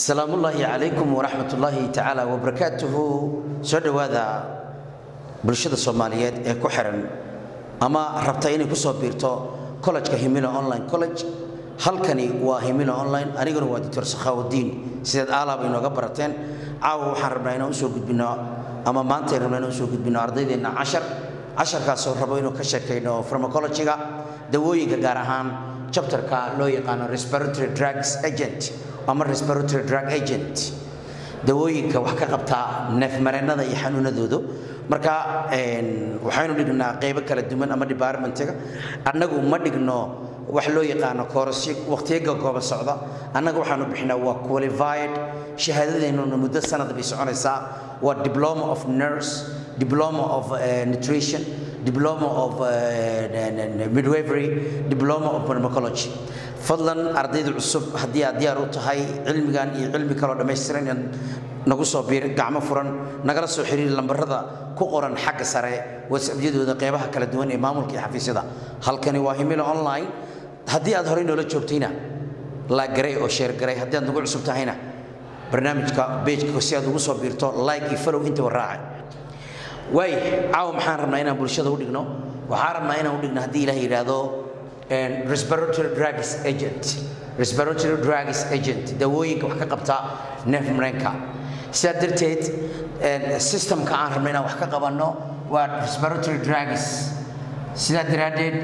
asalaamu ullaahi calaykum waraxmat ullaahi tacaala wabarakaatuhu soo dhowaada bulshada soomaaliyeed ee ku xiran ama rabta inay ku soo biirto collejka himilo online college halkani waa himilo online aniguna waa doctor sakhaawudiin sideed aalaaba inooga barateen caawa waxaan rabnaa inaan usoo gudbino ama maantay rabnaa inaan usoo gudbino ardaydeenna cashar casharkaasoo rabo inuu ka sheekayno pharmacologiga dawooyinka gaar ahaan chapterka loo yaqaano respiratory drugs agent ama respiratory drug agent dawooyinka wax ka qabta neefmareennada iyo xanuunadoodu marka waxaynu dhignaa qaybo kala duwan ama departmentiga annagu ma dhigno wax loo yaqaano koorasyo waqtiyaga gooba socda annaga waxaanu bixinaa waa qualified shahaadadeennuna muddo sanad bay soconaysaa waa diploma of nurse diploma of nutrition diploma of midwifery diploma of pharmacology fadlan ardayda cusub haddii aad diyaar u tahay cilmigan iyo cilmi kaloo dhammaystiran inaad nagu soo biir gacmo furan nagala soo xiriir lambarada ku qoran xagga sare whatsappyadooda qeybaha kala duwan ee maamulka iyo xafiisyada halkani waa himilo online haddii aad horey noola joogtayna laagaray oo sheergaray haddii aad nagu cusub tahayna barnaamijka bejka si aad ugu soo biirto like iyo follow intaba raaca waay caawa maxaan rabnaa inaan bulshada u dhigno waxaan rabnaa inaan u dhigno haddii ilaah yidhaahdo respiratory drugs agent respiratory drugs agent dawooyinka wax ka qabta neef mareenka sidaa darteed systemka aan rabno inaan wax ka qabanno waa respiratory drugs sidaa daraaddeed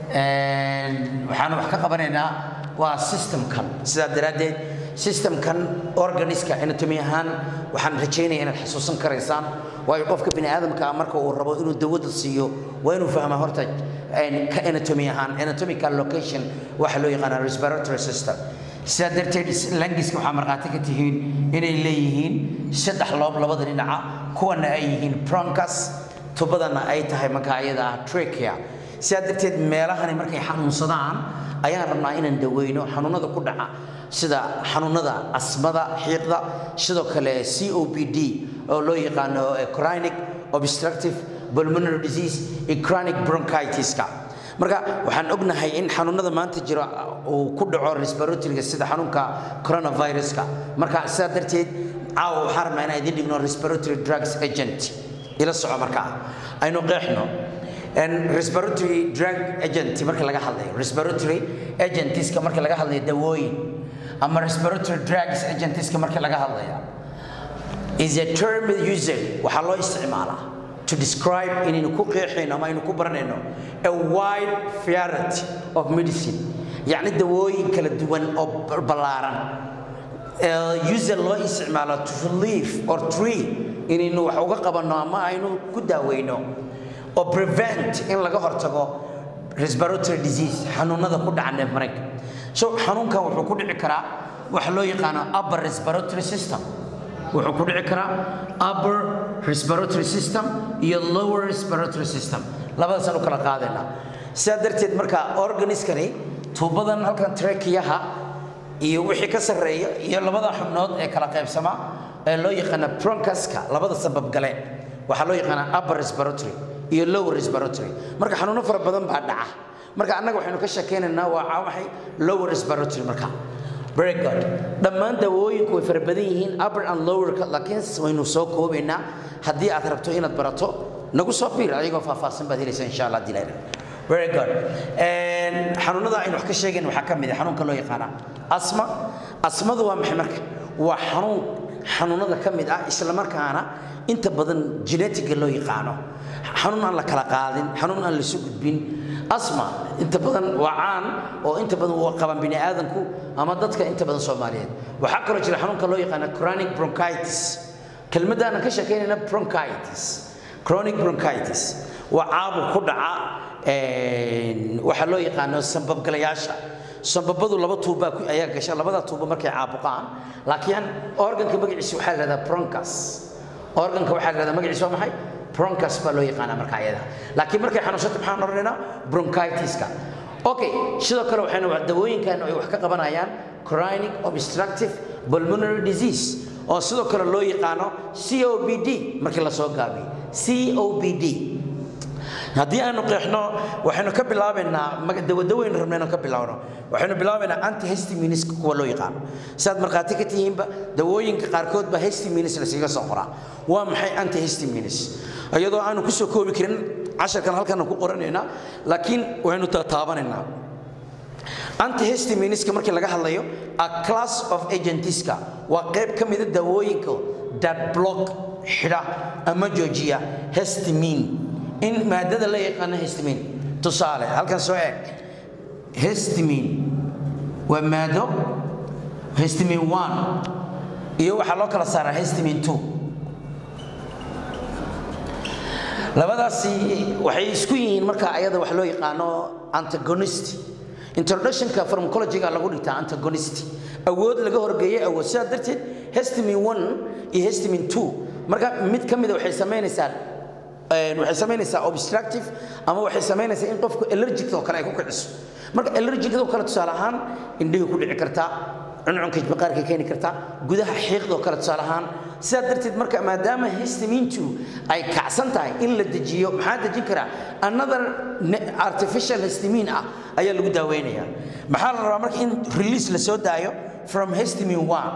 waxaan wax ka qabanaynaa waa systemkan sidaa daraaddeed systemkan organiska anatomy ahaan waxaan rajaynaya inaad xasuusan karaysaan waayo qofka bini aadamka marka uu rabo inuu dawada siiyo waa inuu fahmaa horta ka anatomy ahaan anatomical location waxa loo yaqaana respiratory system sidaa darteed langiska waxaa markhaati ka tihiin inay leeyihiin saddex loob labada dhinaca kuwana ay yihiin broncus tubadana ay tahay marka ayada ah trachea sidaa darteed meelahani markay xanuunsadaan ayaan rabnaa inaan daweyno xanuunada ku dhaca sida xanuunada asmada xiiqda sidoo kale c o p d oo loo yaqaano chronic obstructive pulmonary disease iyo chronic bronchitiska marka waxaan ognahay in xanuunada maanta jiro uu ku dhaco respiratoryga sida xanuunka coronaviruska marka sidaa darteed caawa waxaan rabnaa inaan idin dhigno respiratory drugs agent ila soco markaa aynu qeexno respiratory drug agent marka laga hadlayo respiratory agentiska marka laga hadlayo dawooyin ama respiratory drugs agentiska marka laga hadlaya is a term used waxaa loo isticmaalaa to describe inaynu ku qeexayno ama aynu ku baranayno a wide variety of medicine yacni dawooyin kala duwan oo ballaaran user loo isticmaalo to live or tree inaynu wax uga qabanno ama aynu ku daaweyno oo prevent in laga hortago respiratory disease xanuunada ku dhaca neef mareenka so xanuunkan wuxuu ku dhici karaa waxa loo yaqaano upper respiratory system wuxuu ku dhici karaa upper respiratory system iyo lower respiratory system labadaasaan u kala qaadaynaa sidaa darteed marka organiskani tuubadan halkan trakiyaha iyo wixii ka sarreeya iyo labada xubnood ee kala qaybsama ee loo yaqaana broncuska labada sabab gale waxaa loo yaqaanaa upper respiratory iyo lower respiratory marka xanuuno fara badan baa dhaca marka annaga waxaynu ka sheekaynaynaa waa maxay lower respiratory marka very good dhammaan dawooyinku way fara badan yihiin upper and lower laakiin waynu soo koobaynaa haddii aad rabto inaad barato nagu soo biir ayagoo faahfaahsan baad helaysa insha allah dilayna very good xanuunada aynu wax ka sheegayn waxaa ka mid ah xanuunka loo yaqaana asma asmadu waa maxay marka waa xanuun xanuunada ka mid ah isla markaana inta badan genetiga loo yaqaano xanuun aan la kala qaadin xanuun aan lasu gudbin asma inta badan waa caan oo inta badan waa qaban bini aadamku ama dadka inta badan soomaaliyeed waxaa kaloo jira xanuunka loo yaqaana chronic bronchitis kelmadda aanan ka sheekaynayna bronchitis chronic bronchitis waa caabuq ku dhaca waxaa loo yaqaano sambabgalayaasha sambabadu laba tuuba ayaa gasha labada tuuba markay caabuqaan laakiin organka magaciisa waxaa la yidhahdaa broncus organka waxaa la yidhahdaa magaciisa waa maxay broncus baa loo yaqaanaa marka ayada laakiin markay xanuunsato maxaan odhanaynaa bronchitiska okay sidoo kale waxaynu dawooyinkan ay wax ka qabanayaan chronic obstructive pulmonary disease oo sidoo kale loo yaqaano c o b d markii la soo gaabiyey c o b d haddii aanu qeexno waxaynu ka bilaabaynaa dawadawaynu rabna inaan ka bilaabno waxaynu bilaabaynaa antihistaminiska kuwa loo yaqaano sidaad markhaati ka tihiinba dawooyinka qaarkood baa histaminis lasiga soo qoraa waa maxay antihistaminis iyadoo aanu ku soo koobi karin casharkan halkan ku qoranaynaa laakiin waynu taataabanaynaa antihistaminiska markii laga hadlayo a class of agentiska waa qayb ka mida dawooyinka that block xidha ama joojiya histamin in maadada la yaqaano histamin tusaale halkan soo eeg histamin waa maado histamin one iyo waxaa loo kala saaraa histamin two labadaasi waxay isku yihiin marka ayada wax loo yaqaano antagonist introductionka pharmacologyga lagu dhigtaa antagonist awood laga horgeeyay awood sidaa darteed histamin one iyo histamin two marka mid ka mida waxay samaynaysaa waxay samaynaysaa obstructive ama waxay samaynaysaa in qofku allergic oo kale ay ku kiciso marka allergic oo kale tusaale ahaan indhihii ku dhici kartaa cuncunka maqaarka keeni kartaa gudaha xiiqdoo kale tusaale ahaan sidaa darteed marka maadaama histamintu ay kacsan tahay in la dejiyo maxaa dejin karaa another artificial histamin ah ayaa lagu daaweynaya maxaa la rabaa marka in release la soo daayo from histamin one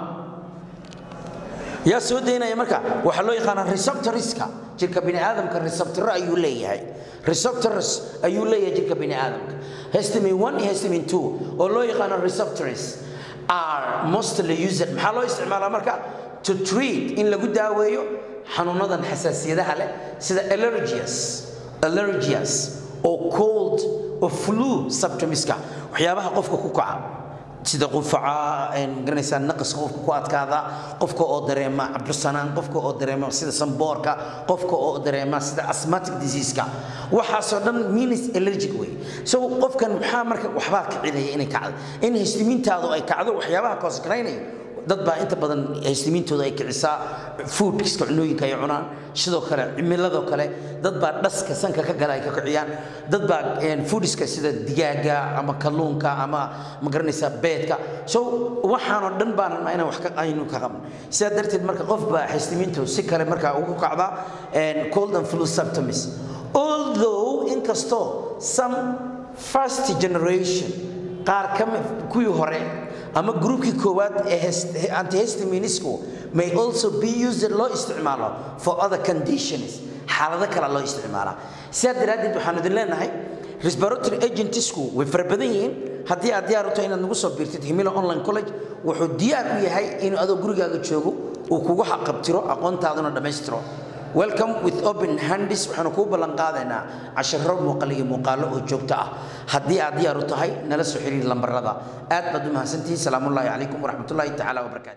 yaa soo daynaya marka waxaa loo yaqaanaa receptoriska jirka bini aadamka receptoro ayuu leeyahay receptors ayuu leeyahay jirka bini aadamka histamin one iyo histamin two oo loo yaqaano receptors are mostly used maxaa loo isticmaalaa marka to treat in lagu daaweeyo xanuunadan xasaasiyadaha leh sida allergias allergias oo cold oo flu symptomska waxyaabaha qofka ku kaca sida qufaca garanaysaa naqaska qofka ku adkaada qofka oo dareema cabirsanaan qofka oo dareema sida samboorka qofka oo dareema sida asthmatic diseaseka waxaasoo dhan means allergic way so qofkan maxaa marka waxbaa kicinaya inay kacdo in histimiintaadu ay kacdo waxyaabaha koosgaraynaya dad baa inta badan histimiintooda ay kicisaa foodkiska cunooyinka ay cunaan sidoo kale cimiladoo kale dad baa dhaska sanka ka gala ay ka kiciyaan dad baa foodiska sida digaaga ama kalluunka ama ma garanaysaa beedka so waxaanoo dhan baan rabnaa inaan wax ka aynu ka qabno sidaa darteed marka qof baa histimiintu si kale markaa ugu kacda cold and flu symptoms although inkastoo some first generation qaar ka kuwii hore ama groupkii koowaad ee antihistaminisku may also be used loo isticmaalo for other conditions xaalado kale loo isticmaalaa sidaa daraaddeed waxaan idin leenahay respiratory agentsku way fara badan yihiin haddii aad diyaar u tahay inaad nagu soo biirtid himilo online college wuxuu diyaar u yahay inuu adoo gurigaaga joogo uu kugu xaqabtiro aqoontaaduna dhammaystiro welcome with open handis waxaanu kuu ballan qaadaynaa casharo muuqal iyo muuqaallo oo joogto ah haddii aad diyaar u tahay nala soo xiriir lambarada aad baad u mahadsantihiin salaamullaahi calaykum waraxmatullaahi tacaala wabarakaatu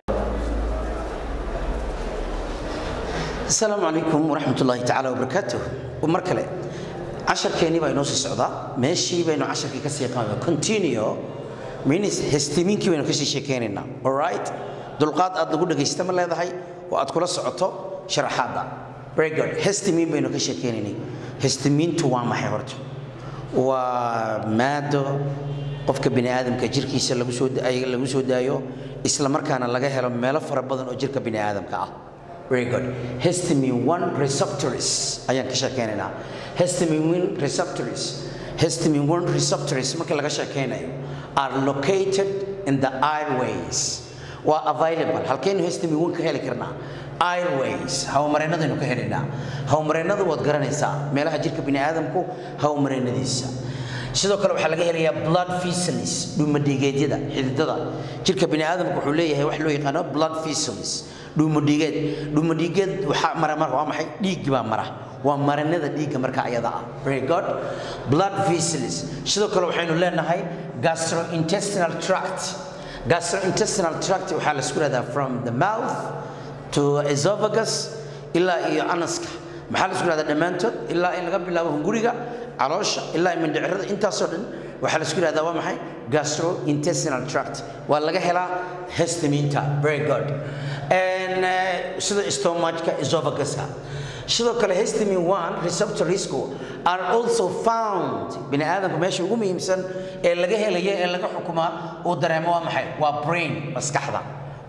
asalaamu calaykum waraxmatullaahi tacaala wabarakaatuh mar kale casharkeennii baa inoo sii socdaa meeshii baynu casharkii ka sii qaada continue means hestimiinkii baynu kasii sheekeynaynaa alright dulqaad aad nagu dhegaysta ma leedahay oo aad kula socoto sharaxaadda very good hestimiin baynu ka sheekeynaynay hestimiintu waa maxay horta waa maado qofka bini aadamka jirkiisa lagu soo lagu soo daayo isla markaana laga helo meelo fara badan oo jirka bini aadamka ah very good histamine one receptors ayaan ka sheekeynaynaa histamine one receptors histamine one receptors marka laga sheekeynayo are located in the airways waa available halkaynu histamine one ka heli karnaa airways hawmareennadaynu ka helaynaa hawmareennadu waad garanaysaa meelaha jirka bini aadamku hawmareennadiisa sidoo kale waxaa laga helayaa blood vessels dhuumadhiigeedyada xididada jirka bini aadamku wuxuu leeyahay wax loo yaqaano blood vessels dhuumadhiigeed dhuumadhiigeed waxaa mara marka waa maxay dhiig baa mara waa marinada dhiigga marka ayada ah very good blood vessels sidoo kale waxaynu leenahay gastrointestinal tract gastrointestinal tract waxaa la isku rahdaa from the mouth to esophagus ilaa iyo anaska maxaa la isku rahdaa dhammaantood ilaa in laga bilaabo hunguriga caloosha ilaa mindhicirada intaasoo dhan waxaa la isku yidhahdaa waa maxay gastrointestinal tract waa laga helaa hestaminta very good sida stomachka esophaguska sidoo kale histamine one receptorsku are also found bini aadamka meesha ugu muhiimsan ee laga helaya ee laga xukumaa uu dareemo waa maxay waa brain maskaxda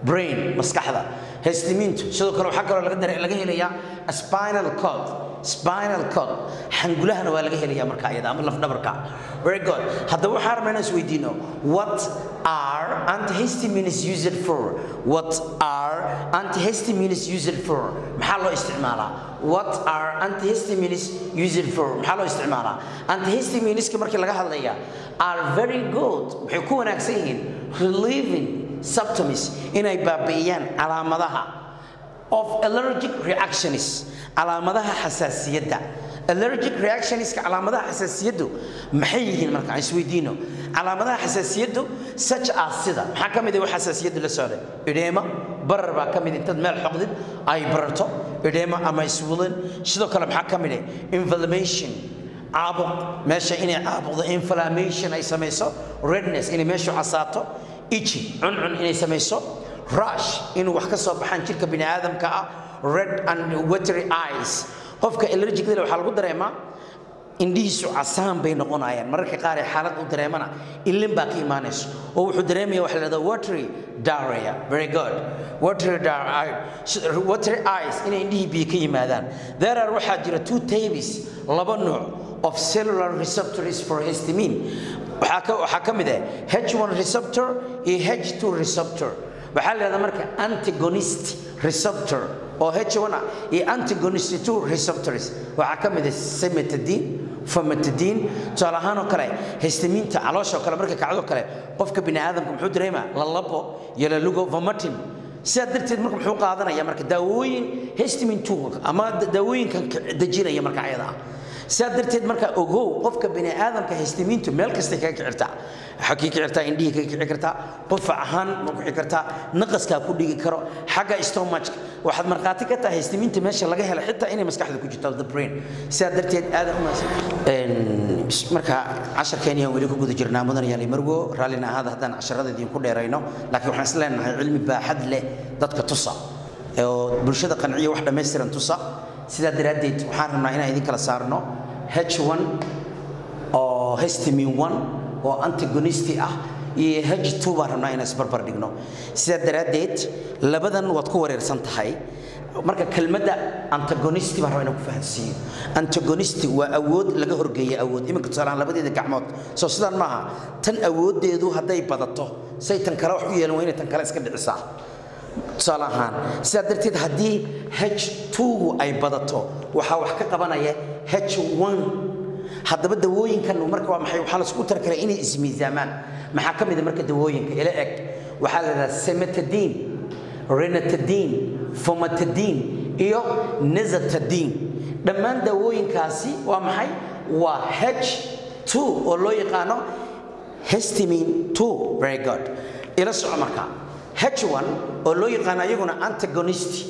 brain maskaxda hestimiintu sidoo kale waxaa kaloo laga dare- laga helayaa spinal cord spinal cord xangulahana waa laga helayaa marka iyada ama lafdhabarka very good haddaba waxaan rabnaa inaan isweydiino what are antihistamines used for what are antihistamines used for maxaa loo isticmaalaa what are antihistamines used for maxaa loo isticmaalaa antihistamineska markii laga hadlaya are very good waxay ku wanaagsan yihiin relieving symptoms inay baabi'iyaan calaamadaha of allergic reactions calaamadaha xasaasiyadda allergic reactionska calaamadaha xasaasiyaddu maxay yihiin marka aan isweydiino calaamadaha xasaasiyaddu such as sida maxaa ka mid ah wax xasaasiyaddu la socda idheema barar baa ka mid intaad meel xoqdid ay bararto idheema ama iswulan sidoo kale maxaa ka mid ah inflammation caabuq meesha inay caabuqdo inflammation ay samayso redness inay meeshu casaato ichi cuncun inay samayso rush inuu wax ka soo baxaan jirka bini aadamka ah red and watery eyes qofka allergic waxaa lagu dareemaa indhihiisu casaan bay noqonayaan mararka qaar ee xaalad u dareemana ilin baa ka imaanayso oo wuxuu dareemaya waxa la dhahdaa watery diarrhea very good watery diarrhea watery eyes inay indhihii biyo ka yimaadaan there are waxaa jira two tabes laba nooc of cellular receptors for histamine waxaa ka waxaa ka mid ah H1 receptor iyo H2 receptor waxaa la yidhahdaa marka antagonist receptor oo H1 ah iyo antagonist 2 receptors waxaa ka mid ah cimetidine famotidine tusaale ahaan oo kale histamiinta caloosha oo kale marka kacdo kale qofka bini aadamka muxuu dareemaa lalabo iyo lalugo vomiting sidaa darteed marka muxuu qaadanaya marka daawooyin histamine 2 ama daawooyinkan dejinaya marka ayada ah sidaa darteed marka ogow qofka bini aadamka histamiintu meel kastay kaga kicirtaa waxaa kii kicirtaa indhihii kaga kici kartaa qufac ahaan ma ku kici kartaa naqaskaa ku dhigi karo xagga stomachka waxaad markhaati ka tahay histamiinta meesha laga helo xitaa inay maskaxda ku jirto the brain sidaa darteed aadan umaadsan marka casharkeeniyaan weli ku guda jirnaa mudan yaali marwo raallina ahaada haddaan casharada idinku dheerayno laakiin waxaan is leenahay cilmi baaxad leh dadka tusa oo bulshada qanciya wax dhammaystiran tusa sidaa daraaddeed waxaan rabnaa inaan idin kala saarno h1 oo histamine 1 oo antagonisti ah iyo h2 baan rabnaa inaan isbarbar dhigno sidaa daraaddeed labadan waad ku wareersan tahay marka kelmadda antagonisti baan rabaa inaan ku fahansiiyo antagonisti waa awood laga horgeeya awood iminka tusaalaan labadeeda gacmood soo sidaan maaha tan awooddeedu hadday badato say tan kale wax u yeelan waa inay tan kale iska dhicisaa tusaale ahaan sidaa darteed haddii h2gu ay badato waxaa wax ka qabanaya h1 haddaba dawooyinkan marka waa maxay waxaa laisku tara karaa inay ismiisaamaan maxaa ka mid a marka dawooyinka ila eg waxaa la yidhahdaa semetadine renatadine fomatadine iyo nezatadine dhammaan dawooyinkaasi waa maxay waa h2 oo loo yaqaano histamine 2 very good ila soco markaa h1 oo loo yaqaan ayaguna antagonist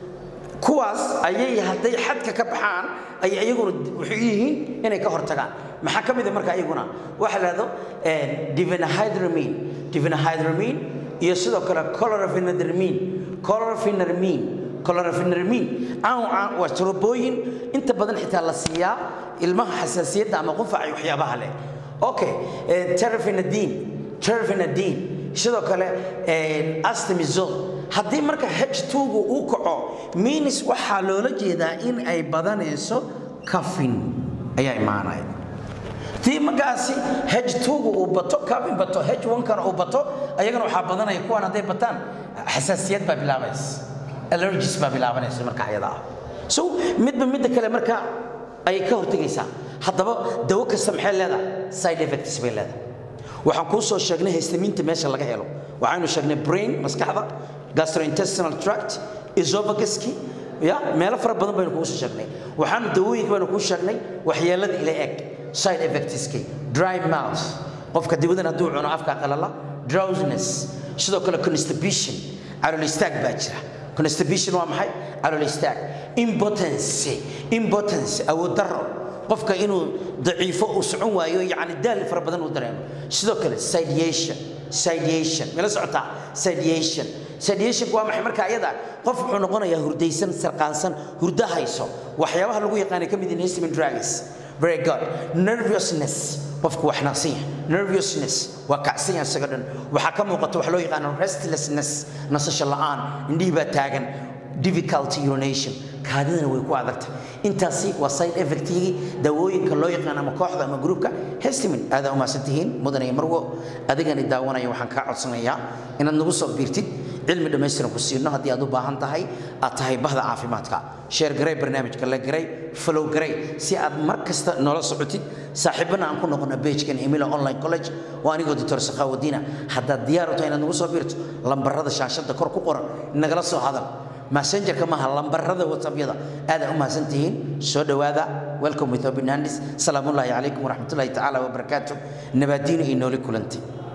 kuwaas ayay hadday xadka ka baxaan ay ayaguna waxay yihiin inay ka hortagaan maxaa ka mid a marka ayaguna waxa la dhahdo divinhydramine divinhydramine iyo sidoo kale chlorpheniramine chlorpheniramine chlorpheniramine aan waa turubooyin inta badan xitaa la siiyaa ilmaha xasaasiyadda ama qufaca waxyaabaha leh okay terfenadine terfenadine sidoo kale astamizol haddii marka h2gu uu kaco minis waxaa loola jeedaa in ay badanayso kafin ayaa imaanaya tii markaasi h2gu uu bato kafin bato h1kana uu bato ayagana waxaa badanaya kuwan hadday bataan xasaasiyad baa bilaabaysa allergis baa bilaabanaysa marka ayada ah so midba midda kale marka ayay ka hortegaysaa haddaba dawo kasta maxay leedahay side effects bay leedahay waxaan kuu soo sheegnay histamiinta meesha laga helo waxaynu sheegnay brain maskaxda gastrointestinal tract esophaguski ya meelo fara badan baynu kugu soo sheegnay waxaanu dawooyinka baynu kuu sheegnay waxyeelada ila eg side effectski dry mouth qofka dibadan hadduu cuno afka qalala drowsiness sidoo kale constipation calool istaag baa jira constipation waa maxay calool istaag impotence impotence awood darro qofka inuu daciifo uu socon waayo yani daal fara badan uu dareemo sidoo kale sidation sidation mala socotaa sidation sidation waa maxay marka ayada qof wuxuu noqonayaa hurdaysan sarqaansan hurdo hayso waxyaabaha lagu yaqaanay ka mid yihiin histamine drugs very good nervousness qofku wax naqsan yahay nervousness waa kacsan yahay isaga dhan waxaa ka muuqata wax loo yaqaano restlessness nasasho la'aan indhihii baa taagan difficulty urination kaadidana way ku adagtay intaasi waa side effectigii daawooyinka loo yaqaan ama kooxda ama gruupka hestimin aadaa umahadsan tihiin mudanaya marwo adigani daawanaya waxaan kaa codsanayaa inaad nagu soo biirtid cilmi dhammaystiran ku siino haddii aad u baahan tahay aad tahay bahda caafimaadka sheer garay barnaamijka la garay follow garay si aad mar kasta noola socotid saaxiibana aan ku noqono pagekan himila online college waa anigoo doctor sakhaawadiina haddaad diyaar u tahay inaad nagu soo biirto lambarada shaashada kor ku qoran nagala soo hadal messengerka maaha lambarada whatsappyada aadaa u mahadsan tihiin soo dhowaada welcome with obinandis salaamullaahi calaykum waraxmatullaahi tacaala wabarakaatu nabaadiina iyo nooli kulanti